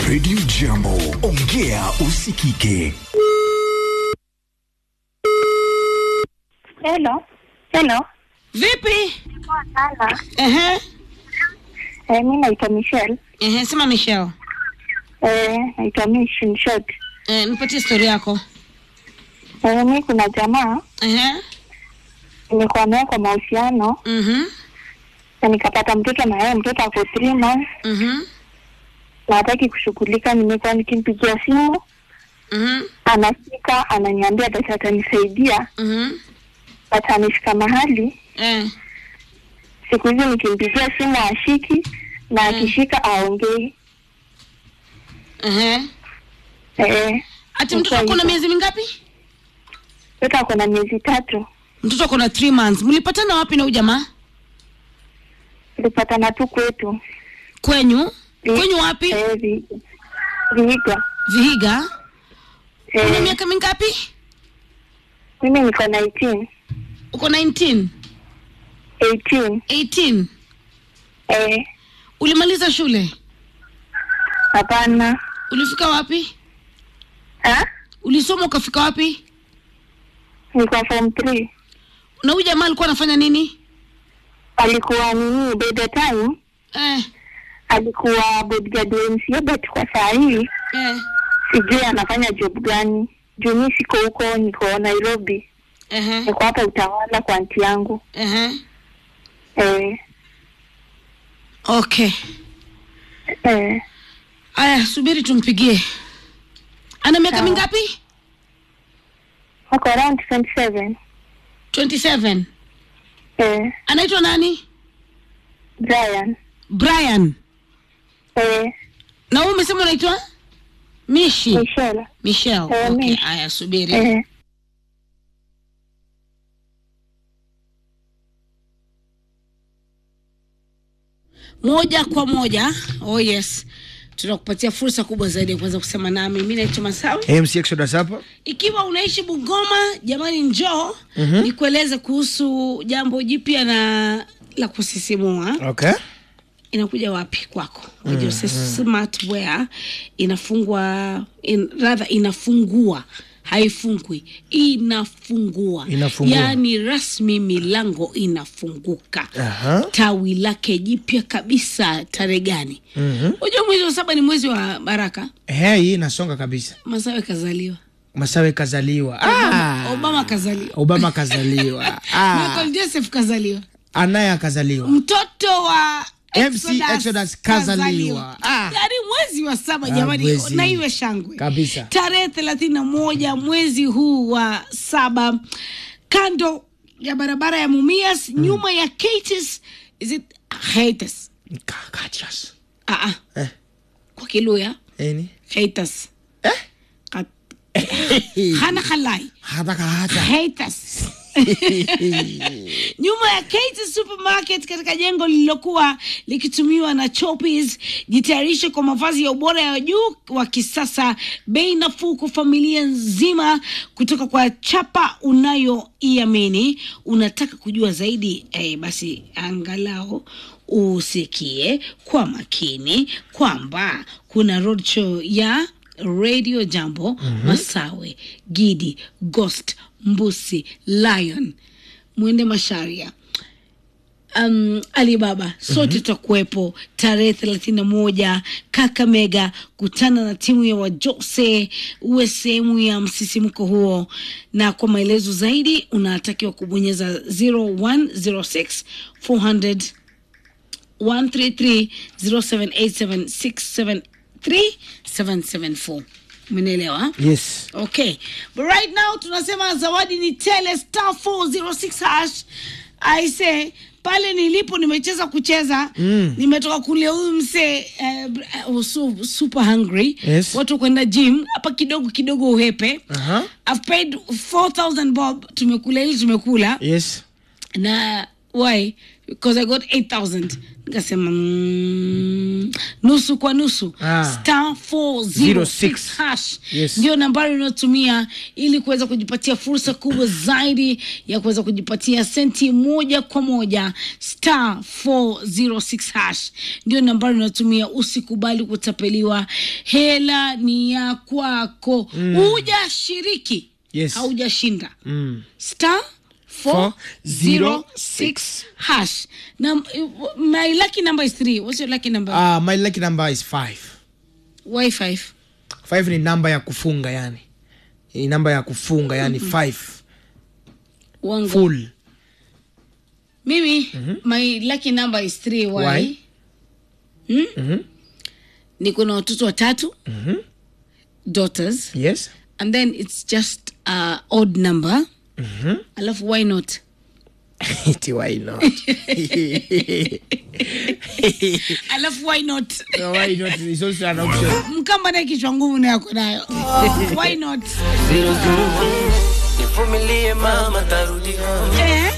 Radio Jambo, ongea usikike. Hello. Hello. Vipi? Poa sana. Ehe. Eh, mi naitwa Michelle. Ehe, sema Michelle. Eh, naitwa Mish in short. Eh, nipatie story yako. Eh, mi kuna jamaa Ehe. nimekuwa naye kwa mahusiano Mhm. na nikapata mtoto na yeye mtoto ako three months Mhm. na hataki kushughulika. Nimekuwa nikimpigia simu Mhm. anafika ananiambia basi atanisaidia, Mhm. but amefika mahali Eh. siku hizi nikimpigia simu ashiki na akishika aongei. Ehe. Eh, Ati mtoto wako na miezi mingapi? mtoto ako na miezi tatu. Mtoto wako na 3 months. Mlipatana wapi na huyu jamaa? Tulipatana tu kwetu Kwenyu? Vi- Kwenyu wapi? eh, vi- Vihiga. Vihiga. Una Eh, miaka mingapi? mimi niko 19 Uko 19, 18 18. eh, Ulimaliza shule? hapana Ulifika wapi? ha? Ulisoma ukafika wapi? niko form 3 Na huyu jamaa alikuwa anafanya nini? alikuwa nini by the time Eh. alikuwa bodyguard wa MCA but kwa saa hii Eh. sijui anafanya job gani juu mi siko huko niko Nairobi Ehe. niko hapa utawala kwa anti yangu Ehe. eh, Okay. eh, Aya, subiri tumpigie. Ana miaka Sawa. mingapi? wako around 27 27. eh, Anaitwa nani? Brian Brian. eh, Na wewe umesema unaitwa Mishi. Michelle Michelle. Eh, Okay, Mish. aya subiri. eh, Moja kwa moja. Oh yes. Tunakupatia fursa kubwa zaidi ya kuweza kusema nami. Mimi naitwa Masawi. MC Exodus hapa. Ikiwa unaishi Bungoma, jamani njoo nikueleze kuhusu jambo jipya na la kusisimua. Okay. inakuja wapi kwako mm, smartwear inafungwa in, rather inafungua haifungwi inafungua Inafungua. yaani rasmi milango inafunguka Aha. tawi lake jipya kabisa tarehe gani Mhm. unajua mwezi wa saba ni mwezi wa baraka Eh, hii inasonga kabisa. masawe kazaliwa Masawe kazaliwa. obama, Ah. obama kazaliwa Obama kazaliwa. Ah. michael joseph kazaliwa Anaye akazaliwa. mtoto wa MC Exodus kazaliwa. Ah. yaani mwezi wa saba Ah, jamani mwezi. na iwe shangwe Kabisa. tarehe thelathini na moja mwezi huu wa saba kando ya barabara ya mumias nyuma ya Kates, is it Haters? Ka- Kachas. Ah, ah. Eh. kwa kiluya Eni. Haters. Kat- hana halai Hata kahata. haters nyuma ya Kates supermarket katika jengo lililokuwa likitumiwa na Choppies. Jitayarishe kwa mavazi ya ubora ya juu wa kisasa, bei nafuu kwa familia nzima, kutoka kwa chapa unayoiamini. Unataka kujua zaidi? Eh, basi angalau usikie kwa makini kwamba kuna roadshow ya Radio Jambo Masawe, Gidi, Ghost, Mbusi, Lion, Mwende Masharia, um, Alibaba sote tutakuwepo tarehe thelathini na moja Kakamega. Kutana na timu ya Wajose, uwe sehemu ya msisimko huo, na kwa maelezo zaidi unatakiwa kubonyeza 0106 400 1330787673774 umenielewa Yes. okay but right now tunasema zawadi ni tele star 406 hash i say pale nilipo nimecheza kucheza mm. nimetoka kulia huyu msee uh, uh, so, super hungry Yes. watu kwenda gym hapa kidogo kidogo uhepe Aha. I've paid 4000 bob tumekula ili tumekula Yes. na why because i got 8000 nikasema mm, nusu kwa nusu Ah. star 406 06 hash Yes. ndio nambari unayotumia ili kuweza kujipatia fursa kubwa zaidi ya kuweza kujipatia senti moja kwa moja star 406 hash ndio nambari unayotumia usikubali kutapeliwa hela ni ya kwako hujashiriki Yes. haujashinda Mm. star 406 406 hash na my lucky number is 3 what's your lucky number Ah, my lucky number is five. why 5 Five ni namba ya kufunga yani. Ni namba ya kufunga yani five. wangu Full. mimi my lucky number is 3 why, Why? Hmm? niko na watoto watatu daughters Yes. and then it's just uh, odd number alafu why not Iti why not? alafu why not why not? It's also an option. mkamba naye kichwa ngumu nayako nayo why not nivumilie mama tarudi home. eh?